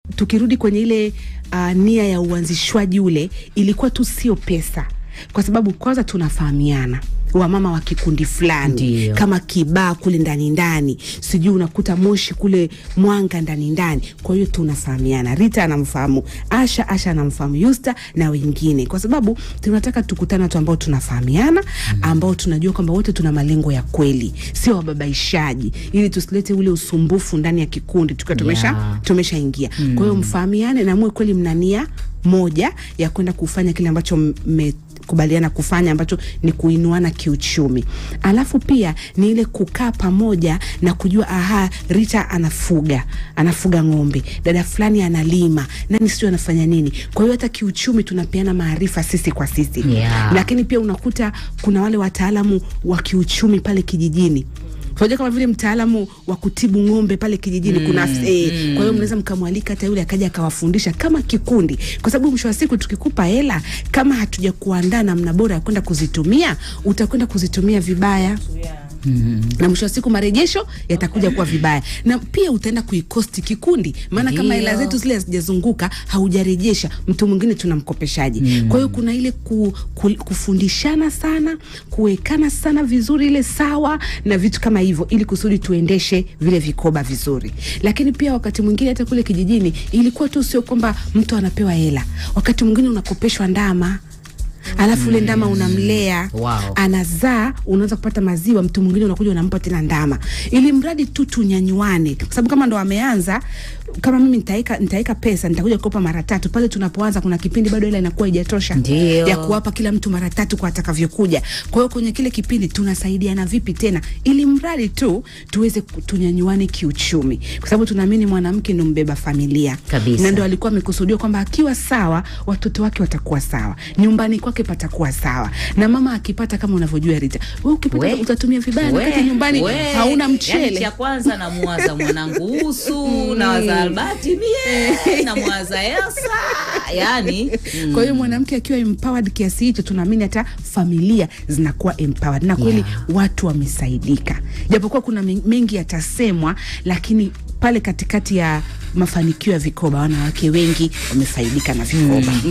tukirudi kwenye ile uh, nia ya uanzishwaji ule ilikuwa tu sio pesa, kwa sababu kwanza tunafahamiana wamama wa kikundi fulani Ndio. kama kibaa kule ndani ndani, sijui unakuta moshi kule mwanga ndani ndani. Kwa hiyo tunafahamiana, Rita anamfahamu Asha, Asha anamfahamu Yusta na wengine, kwa sababu tunataka tukutane watu ambao tunafahamiana, ambao tunajua kwamba wote tuna malengo ya kweli, sio wababaishaji, ili tusilete ule usumbufu ndani ya kikundi tukiwa tumesha Yeah. tumeshaingia. Kwa hiyo mfahamiane na muwe kweli mna nia moja ya kwenda kufanya kile ambacho mmekubaliana kufanya ambacho ni kuinuana kiuchumi. Alafu pia ni ile kukaa pamoja na kujua aha, Rita anafuga anafuga ng'ombe, dada fulani analima, nani sio anafanya nini. Kwa hiyo hata kiuchumi tunapeana maarifa sisi kwa sisi Yeah. lakini pia unakuta kuna wale wataalamu wa kiuchumi pale kijijini unajua kama vile mtaalamu wa kutibu ng'ombe pale kijijini kuna eh, kwa hiyo mnaweza mkamwalika hata yule akaja akawafundisha kama kikundi, kwa sababu mwisho wa siku tukikupa hela kama hatuja kuandaa namna bora ya kwenda kuzitumia, utakwenda kuzitumia vibaya na mwisho wa siku marejesho yatakuja kuwa vibaya, na pia utaenda kuikosti kikundi, maana kama hela Ndio. zetu zile hazijazunguka haujarejesha, mtu mwingine tunamkopeshaji. Kwa hiyo kuna ile ku, ku, kufundishana sana, kuwekana sana vizuri, ile sawa na vitu kama hivyo, ili kusudi tuendeshe vile vikoba vizuri. Lakini pia wakati mwingine hata kule kijijini ilikuwa tu sio kwamba mtu anapewa hela, wakati mwingine unakopeshwa ndama alafu ule ndama unamlea Wow. anazaa, unaweza kupata maziwa, mtu mwingine unakuja unampa tena ndama, ili mradi tu tunyanyuane, kwa sababu kama ndo ameanza, kama mimi nitaweka nitaweka pesa, nitakuja kukopa mara tatu. Pale tunapoanza kuna kipindi bado ila inakuwa haijatosha Ndio. ya kuwapa kila mtu mara tatu kwa atakavyokuja. Kwa hiyo kwenye kile kipindi tunasaidiana vipi tena, ili mradi tu tuweze ku- tunyanyuane kiuchumi, kwa sababu tunaamini mwanamke ndo mbeba familia Kabisa. na ndo alikuwa amekusudiwa kwamba akiwa sawa watoto wake watakuwa sawa, nyumbani kwake patakuwa sawa, na mama akipata, kama unavyojua Rita, wewe ukipata We. utatumia vibaya, We, wakati nyumbani we. hauna Yani mchele. cha kwanza namwaza mwanangu Usu nawaza Albati mie namwaza Elsa yani Kwa hiyo mwanamke akiwa empowered kiasi hicho, tunaamini hata familia zinakuwa empowered na kweli Yeah. watu wamesaidika, japokuwa kuna men- mengi yatasemwa, lakini pale katikati ya mafanikio ya vikoba, wanawake wengi wamefaidika na vikoba.